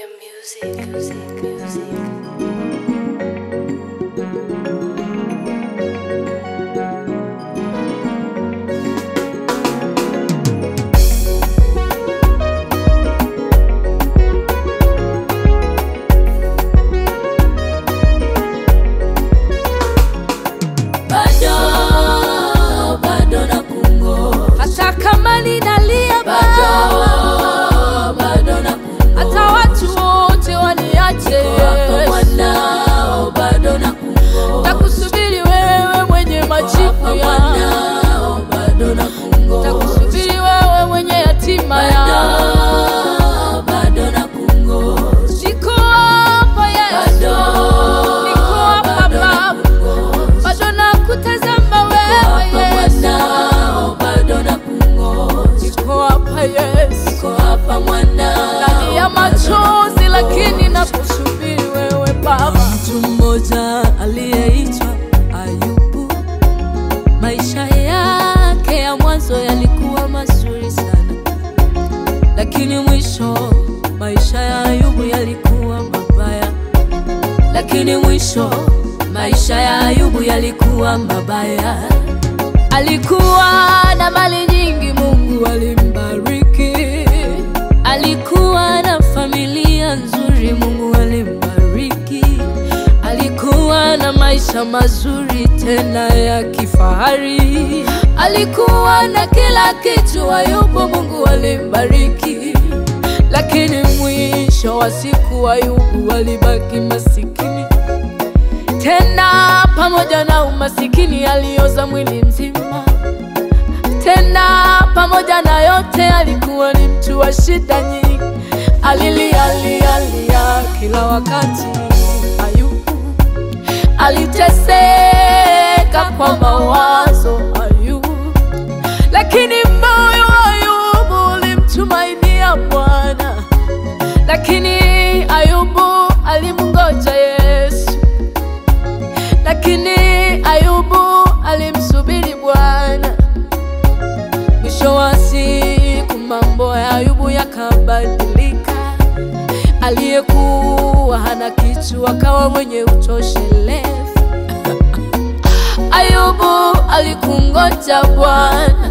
Premium music, music, music. bado bado na kungo hata kama ninalia bado Baba, bado na kungo hata watu wote waniache wako mwanao bado na kungo takusubiri wewe mwenye majibu wako ya mwanao bado na kungo takusubiri wewe mwenye yatima ya bado bado na kungo siko hapa Yesu bado niko hapa bado na Baba kungo bado nakutazama wewe wako Yesu mwanao bado na kungo niko hapa Yesu Niko hapa mwanao ndani ya machozi lakini nakusubiri wewe Baba mtu mmoja aliyeitwa Ayubu, maisha yake ya mwanzo yalikuwa mazuri sana, lakini mwisho maisha ya Ayubu yalikuwa mabaya, lakini mwisho maisha ya Ayubu yalikuwa mabaya. Alikuwa na mali nyingi, Mungu alimbariki. Alikuwa na familia nzuri, Mungu alimbariki. Alikuwa na maisha mazuri tena ya kifahari. Alikuwa na kila kitu, Ayubu Mungu alimbariki. Lakini mwisho wa siku Ayubu alibaki masikini tena pamoja na umasikini alioza mwili mzima. Tena pamoja na yote alikuwa ni mtu wa shida nyingi, alilia lia lia kila wakati. Ayubu aliteseka kwa mawazo Ayubu, lakini moyo wa Ayubu ulimtumainia Bwana, lakini Ayubu alimngoja Yesu lakini Ayubu alimsubiri Bwana. Mwisho wa siku mambo ya Ayubu yakabadilika. Aliyekuwa hana kitu akawa mwenye utoshelevu. Ayubu alikungoja Bwana.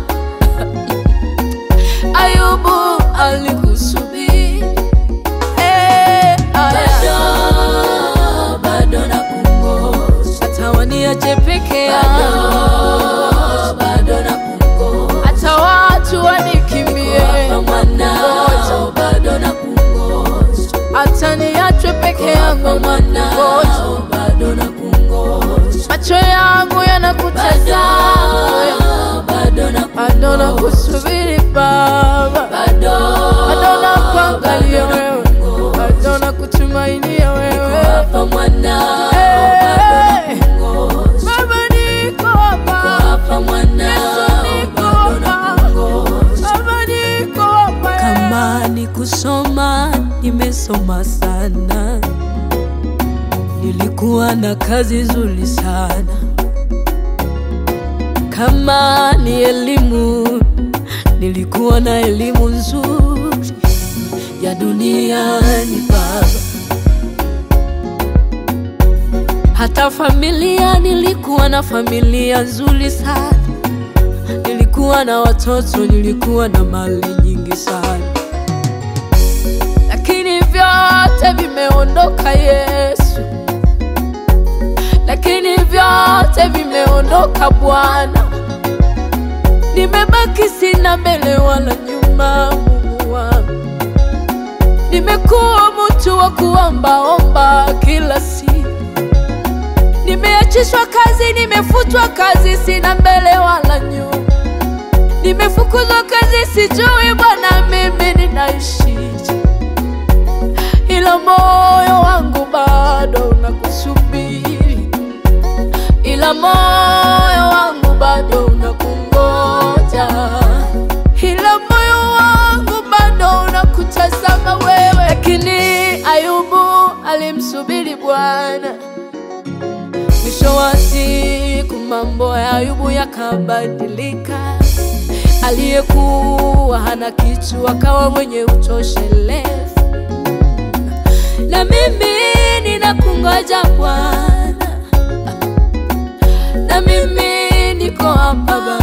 Ayubu alikusubiri. Eh, aya. bado na kungoja hata waniache peke yao bado na kungoja hata watu wanikimbie Wapa mwanao bado na kungoja hata niachwe peke yangu Wapa mwanao bado na kungoja macho yangu yanakutazama bado na bado na kusubiri Baba, bado bado na kuangalia wewe, bado na kutumainia wewe. Wapa mwanao Eh, bado na kungoja Baba niko hapa, Wapa mwanao Yesu niko bado na hapa, kungoja Baba niko hapa. Kama ni kusoma, nimesoma sana, nilikuwa na kazi nzuri sana. Kama ni elimu, nilikuwa na elimu nzuri ya duniani Baba. Hata familia, nilikuwa na familia nzuri sana nilikuwa na watoto, nilikuwa na mali nyingi sana, lakini vyote vimeondoka Yesu, lakini vyote vimeondoka Bwana. Nimebaki sina mbele wala nyuma, Mungu wangu. Nimekuwa mtu wa kuombaomba kila siku, nimeachishwa kazi, nimefutwa kazi, sina mbele wala nyuma. Nimefukuzwa kazi, sijui Bwana mimi ninaishije, ila moyo wangu bado unakusubiri, ila moyo wangu bado unakungoja, ila moyo wangu bado unakutazama wewe. Lakini Ayubu alimsubiri Bwana. Mwisho wa siku mambo ya Ayubu yakabadilika. Aliyekuwa hana kitu akawa mwenye utoshelevu. waja Bwana, na mimi niko hapa Baba.